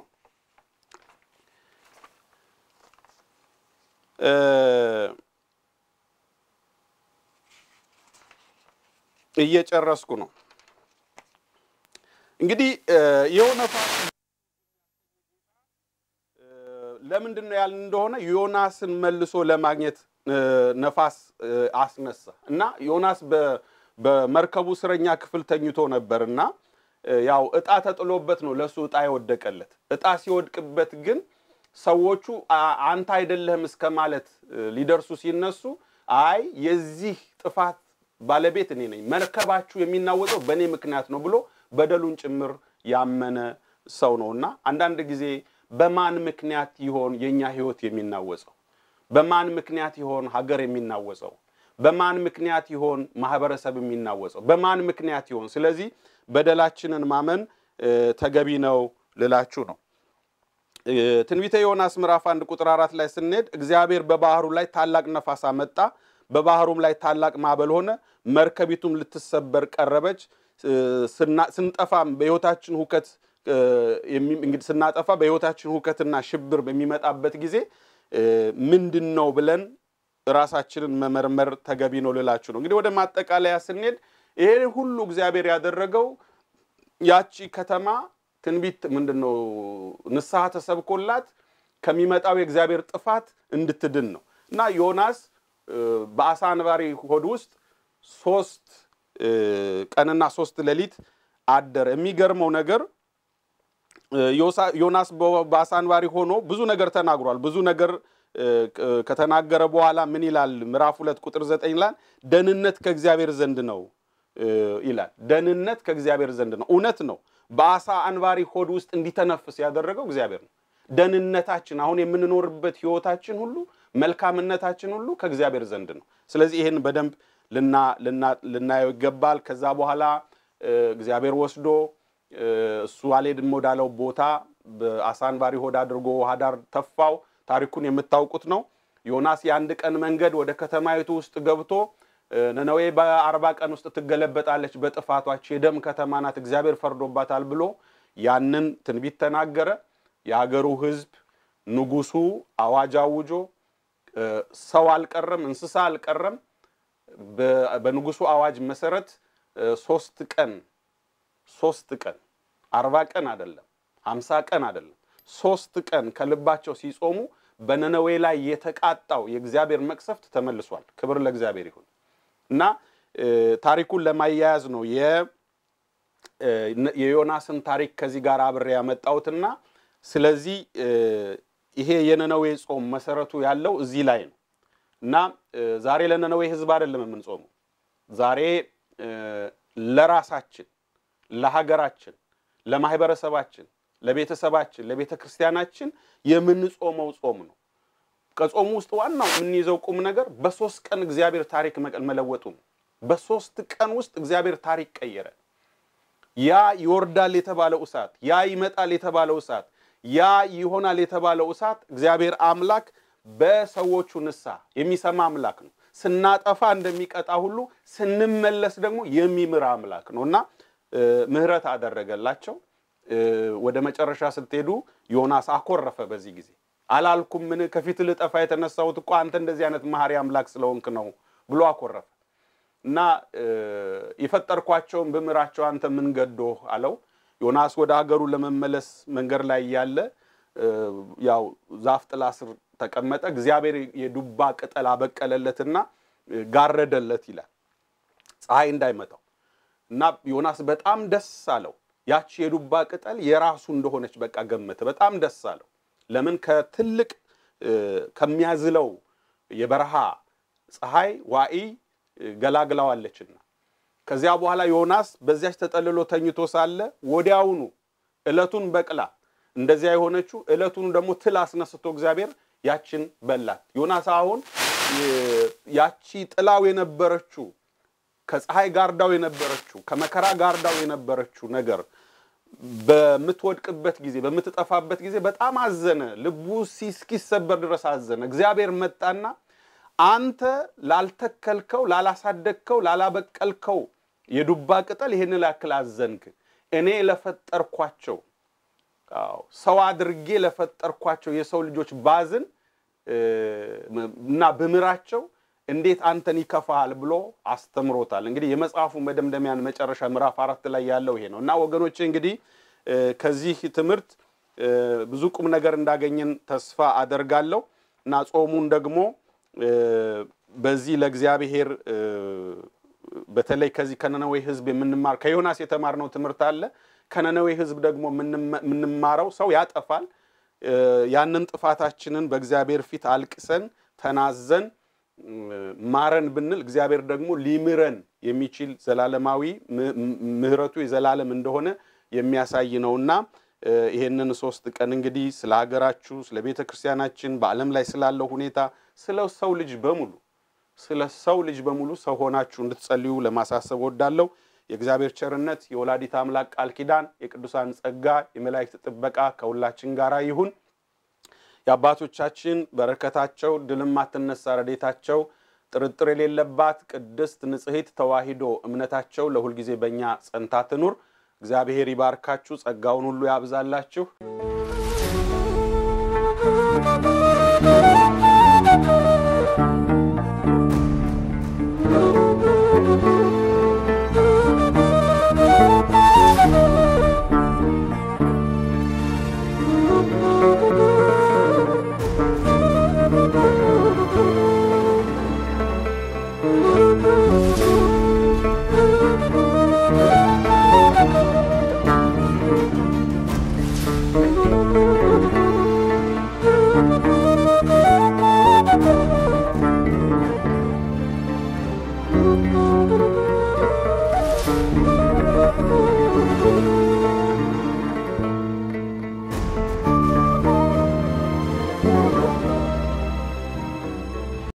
እየጨረስኩ ነው። እንግዲህ የሆነ ለምንድን ነው ያልን እንደሆነ ዮናስን መልሶ ለማግኘት ነፋስ አስነሳ እና ዮናስ በመርከቡ እስረኛ ክፍል ተኝቶ ነበር እና ያው እጣ ተጥሎበት ነው ለእሱ እጣ የወደቀለት። እጣ ሲወድቅበት ግን ሰዎቹ አንተ አይደለህም እስከ ማለት ሊደርሱ ሲነሱ አይ የዚህ ጥፋት ባለቤት እኔ ነኝ፣ መርከባችሁ የሚናወጠው በእኔ ምክንያት ነው ብሎ በደሉን ጭምር ያመነ ሰው ነው እና አንዳንድ ጊዜ በማን ምክንያት ይሆን የእኛ ህይወት የሚናወጸው? በማን ምክንያት ይሆን ሀገር የሚናወጸው? በማን ምክንያት ይሆን ማህበረሰብ የሚናወጸው? በማን ምክንያት ይሆን? ስለዚህ በደላችንን ማመን ተገቢ ነው ልላችሁ ነው። ትንቢተ ዮናስ ምዕራፍ አንድ ቁጥር አራት ላይ ስንሄድ እግዚአብሔር በባህሩ ላይ ታላቅ ነፋስ አመጣ፣ በባህሩም ላይ ታላቅ ማዕበል ሆነ፣ መርከቢቱም ልትሰበር ቀረበች። ስንጠፋም በህይወታችን ሁከት እንግዲህ ስናጠፋ በህይወታችን ሁከትና ሽብር በሚመጣበት ጊዜ ምንድን ነው ብለን ራሳችንን መመርመር ተገቢ ነው ልላችሁ ነው። እንግዲህ ወደ ማጠቃለያ ስንሄድ ይሄ ሁሉ እግዚአብሔር ያደረገው ያቺ ከተማ ትንቢት ምንድን ነው ንስሐ ተሰብኮላት ከሚመጣው የእግዚአብሔር ጥፋት እንድትድን ነው እና ዮናስ በአሳ አንባሪ ሆድ ውስጥ ሶስት ቀንና ሶስት ሌሊት አደረ። የሚገርመው ነገር ዮናስ በአሳ አንባሪ ሆኖ ብዙ ነገር ተናግሯል። ብዙ ነገር ከተናገረ በኋላ ምን ይላል? ምዕራፍ ሁለት ቁጥር ዘጠኝ ላይ ደህንነት ከእግዚአብሔር ዘንድ ነው ይላል። ደህንነት ከእግዚአብሔር ዘንድ ነው። እውነት ነው። በአሳ አንባሪ ሆድ ውስጥ እንዲተነፍስ ያደረገው እግዚአብሔር ነው። ደህንነታችን፣ አሁን የምንኖርበት ህይወታችን ሁሉ መልካምነታችን ሁሉ ከእግዚአብሔር ዘንድ ነው። ስለዚህ ይህን በደንብ ልናየው ይገባል። ከዛ በኋላ እግዚአብሔር ወስዶ እሱ አልሄድም ወዳለው ቦታ በአሳ አንባሪ ሆድ አድርጎ ውሃ ዳር ተፋው። ታሪኩን የምታውቁት ነው። ዮናስ የአንድ ቀን መንገድ ወደ ከተማይቱ ውስጥ ገብቶ ነነዌ በአርባ ቀን ውስጥ ትገለበጣለች፣ በጥፋቷች የደም ከተማ ናት፣ እግዚአብሔር ፈርዶባታል ብሎ ያንን ትንቢት ተናገረ። የሀገሩ ህዝብ ንጉሱ አዋጅ አውጆ ሰው አልቀረም፣ እንስሳ አልቀረም። በንጉሱ አዋጅ መሰረት ሶስት ቀን ሶስት ቀን አርባ ቀን አይደለም፣ ሀምሳ ቀን አይደለም፣ ሶስት ቀን ከልባቸው ሲጾሙ በነነዌ ላይ የተቃጣው የእግዚአብሔር መቅሰፍት ተመልሷል። ክብር ለእግዚአብሔር ይሁን እና ታሪኩን ለማያያዝ ነው የዮናስን ታሪክ ከዚህ ጋር አብሬ ያመጣሁትና ስለዚህ ይሄ የነነዌ ጾም መሰረቱ ያለው እዚህ ላይ ነው እና ዛሬ ለነነዌ ህዝብ አይደለም የምንጾመው ዛሬ ለራሳችን ለሀገራችን፣ ለማህበረሰባችን፣ ለቤተሰባችን፣ ለቤተ ክርስቲያናችን የምንጾመው ጾም ነው። ከጾሙ ውስጥ ዋናው የምንይዘው ቁም ነገር በሶስት ቀን እግዚአብሔር ታሪክ መለወጡ ነው። በሶስት ቀን ውስጥ እግዚአብሔር ታሪክ ቀየረ። ያ ይወርዳል የተባለው እሳት፣ ያ ይመጣል የተባለው እሳት፣ ያ ይሆናል የተባለው እሳት እግዚአብሔር አምላክ በሰዎቹ ንስሐ የሚሰማ አምላክ ነው። ስናጠፋ እንደሚቀጣ ሁሉ ስንመለስ ደግሞ የሚምር አምላክ ነው እና ምሕረት አደረገላቸው። ወደ መጨረሻ ስትሄዱ ዮናስ አኮረፈ። በዚህ ጊዜ አላልኩም ምን ከፊት ልጠፋ የተነሳሁት እኮ አንተ እንደዚህ አይነት መሐሪ አምላክ ስለሆንክ ነው ብሎ አኮረፈ እና የፈጠርኳቸውን ብምራቸው አንተ ምን ገዶህ አለው። ዮናስ ወደ ሀገሩ ለመመለስ መንገድ ላይ እያለ ያው ዛፍ ጥላ ስር ተቀመጠ። እግዚአብሔር የዱባ ቅጠል አበቀለለትና ጋረደለት ይላል ፀሐይ እንዳይመታው እና ዮናስ በጣም ደስ አለው። ያቺ የዱባ ቅጠል የራሱ እንደሆነች በቃ ገመተ። በጣም ደስ አለው። ለምን ከትልቅ ከሚያዝለው የበረሃ ፀሐይ ዋዕይ ገላግላዋለችና። ከዚያ በኋላ ዮናስ በዚያች ተጠልሎ ተኝቶ ሳለ ወዲያውኑ ዕለቱን በቅላ እንደዚያ የሆነችው ዕለቱን ደግሞ ትል አስነስቶ እግዚአብሔር ያችን በላት። ዮናስ አሁን ያቺ ጥላው የነበረችው ከፀሐይ ጋርዳው የነበረችው ከመከራ ጋርዳው የነበረችው ነገር በምትወድቅበት ጊዜ በምትጠፋበት ጊዜ በጣም አዘነ። ልቡ እስኪሰበር ድረስ አዘነ። እግዚአብሔር መጣና አንተ ላልተከልከው፣ ላላሳደግከው፣ ላላበቀልከው የዱባ ቅጠል ይህን ያክል አዘንክ። እኔ ለፈጠርኳቸው ሰው አድርጌ ለፈጠርኳቸው የሰው ልጆች ባዝን እና ብምራቸው እንዴት አንተን ይከፋሃል ብሎ አስተምሮታል። እንግዲህ የመጽሐፉ መደምደሚያን መጨረሻ ምዕራፍ አራት ላይ ያለው ይሄ ነው እና ወገኖቼ እንግዲህ ከዚህ ትምህርት ብዙ ቁም ነገር እንዳገኘን ተስፋ አደርጋለሁ እና ጾሙን ደግሞ በዚህ ለእግዚአብሔር በተለይ ከዚህ ከነነዌ ሕዝብ የምንማር ከዮናስ የተማርነው ትምህርት አለ። ከነነዌ ሕዝብ ደግሞ የምንማረው ሰው ያጠፋል። ያንን ጥፋታችንን በእግዚአብሔር ፊት አልቅሰን ተናዘን ማረን ብንል እግዚአብሔር ደግሞ ሊምረን የሚችል ዘላለማዊ ምሕረቱ የዘላለም እንደሆነ የሚያሳይ ነውና ይሄንን ሶስት ቀን እንግዲህ ስለ ሀገራችሁ፣ ስለ ቤተ ክርስቲያናችን፣ በዓለም ላይ ስላለው ሁኔታ፣ ስለ ሰው ልጅ በሙሉ ስለ ሰው ልጅ በሙሉ ሰው ሆናችሁ እንድትጸልዩ ለማሳሰብ ወዳለሁ። የእግዚአብሔር ቸርነት፣ የወላዲት አምላክ ቃል ኪዳን፣ የቅዱሳን ጸጋ፣ የመላእክት ጥበቃ ከሁላችን ጋር ይሁን። የአባቶቻችን በረከታቸው ድልም አትነሳ ረዴታቸው ጥርጥር የሌለባት ቅድስት ንጽሕት ተዋሂዶ እምነታቸው ለሁልጊዜ በእኛ ጸንታ ትኑር። እግዚአብሔር ይባርካችሁ፣ ጸጋውን ሁሉ ያብዛላችሁ።